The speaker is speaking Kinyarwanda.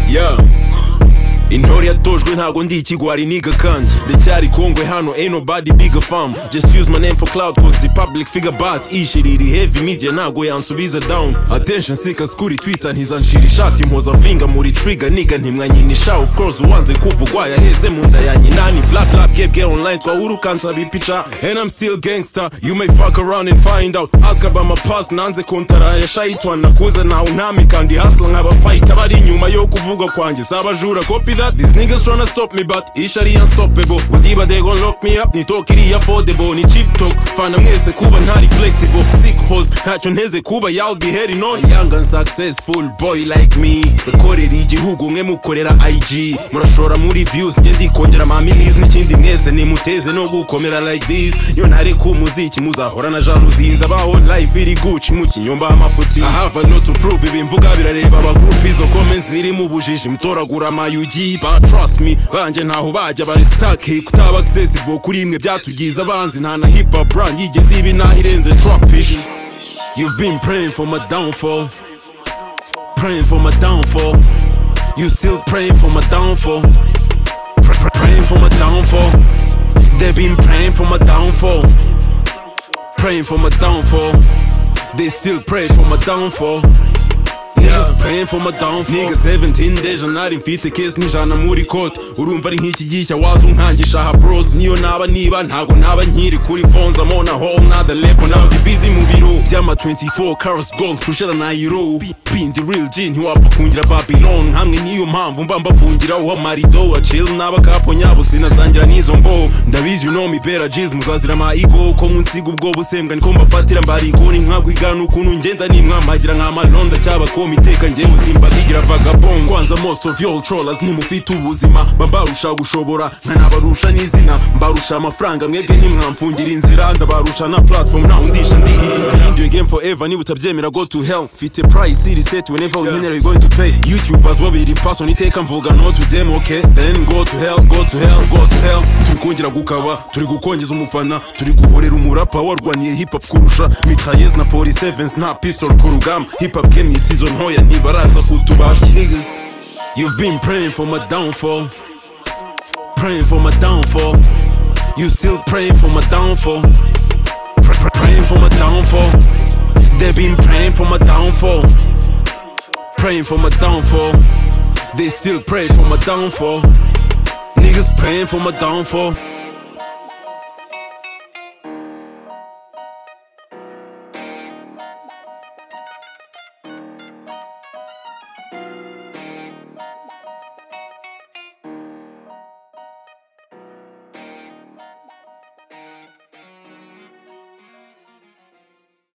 yeah intore yatojwe ntago ndi ikigwari niga kandi ndacyari kongwe hano ain't nobody big a farm just use my name for cloud cause the public figure bat ishiriri heavy media ntago yansubiza down attention seekers kuri twitter ntizanshira ishati mpoza finger muri trigger niga ntimwanyinisha of course uwanze kuvugwa yaheze mu nda ya nyinani black lab gebwe online twahurukansaba ipica and i'm still gangster you may fuck around and find out ask about my past nanze kontara ya shaitwa nakuze ntawe untami kandi hasla nk'abafight abari inyuma yo kuvuga kwanjye sabajura copy that these niggas tryna stop me but ish ari unstoppable udiba they gon lock me up ni talk iri affordable ni cheap talk fana mwese kuba ntari flexible sick hoes ntacyo nteze kuba y'all be heading on young and successful boy like me ikorera igihugu mwe mukorera IG murashora muri views njye ndikongera ama minis n'ikindi mwese nimuteze no gukomera like this yo ntareka umuziki muzahora na jalousie nzabaho life iri gucci mu kinyomba amafuti i have a lot to prove ibimvuga birareba abagroup izo comments ziri mu bujiji mutoragura amayugi ba trust me banjye ntaho bajya bari stuck kutaba accessible kuri imwe byatugize abanzi nta na hip hop brand yigeze ibi naho irenze trap issues you've been praying for my downfall praying for my downfall you still praying for my downfall Pr- pr- praying for my downfall they've been praying for my downfall praying for my downfall they still pray for my downfall Niggas praying for my downfall Niggas 17 deja nari mfite case nijana muri court Urumva ari nk'iki gishya waza unkangisha ha bros Niyo naba niba ntago naba nkiri kuri phones I'm on a whole nother level Now ndi busy mu biro Byama 24 carats gold Tushera na euro Bindi real G ntiwapfa kungira Babylon Hamwe niyo mpamvu mba mbafungira uwa marido wa chill N'abakapo nyabo sinazangira n'izo mbo Ndabizi you know me better G's muzazira ma ego Ko munsiga ubwo busembwa niko mbafatira mbariko Nimwakwigana ukuntu ngenda nimwamagira nk'amalonda cy'abakoma iteka ngewe uzimba ntigira vagabond kwanza most of y'all trollers ntimufite ubuzima mba mbarusha gushobora nkanabarusha n'izina mbarusha amafaranga mwebwe ntimwamfungira inzira ndabarusha na platform ntawe undisha ndihirira enjoy game forever niba utabyemera go to hell mfite price iri set whenever unkenera you going to pay youtubers babiri person iteka mvuga no to them okay then go to hell go to hell go to hell turi kongera gukaba turi gukongeza umufana turi guhorera umurapa warwaniye hip hop kurusha mitrailleuses na 47s na pistol ku rugamba hip hop game isizo izo ntoya ntibaraza kutubasha niggas you've been praying for my downfall praying for my downfall you still praying for my downfall Pr- pr- praying for my downfall they've been praying for my downfall praying for my downfall they still pray for my downfall niggas praying for my downfall